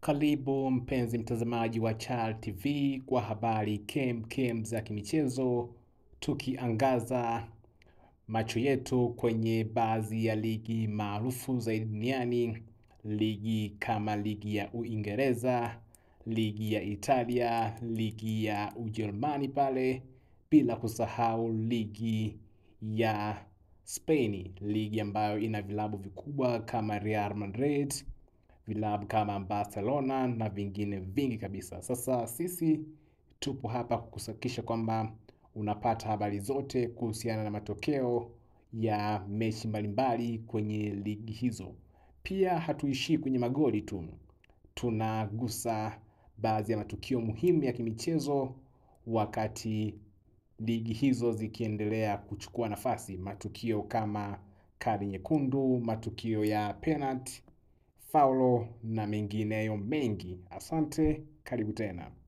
Karibu mpenzi mtazamaji wa Chal TV kwa habari kem kem za kimichezo, tukiangaza macho yetu kwenye baadhi ya ligi maarufu zaidi duniani, ligi kama ligi ya Uingereza, ligi ya Italia, ligi ya Ujerumani pale, bila kusahau ligi ya Spain, ligi ambayo ina vilabu vikubwa kama Real Madrid vilabu kama Barcelona na vingine vingi kabisa. Sasa sisi tupo hapa kukusakisha kwamba unapata habari zote kuhusiana na matokeo ya mechi mbalimbali kwenye ligi hizo. Pia hatuishii kwenye magoli tu, tunagusa baadhi ya matukio muhimu ya kimichezo wakati ligi hizo zikiendelea kuchukua nafasi, matukio kama kadi nyekundu, matukio ya penalty faulo na mengineyo mengi. Asante, karibu tena.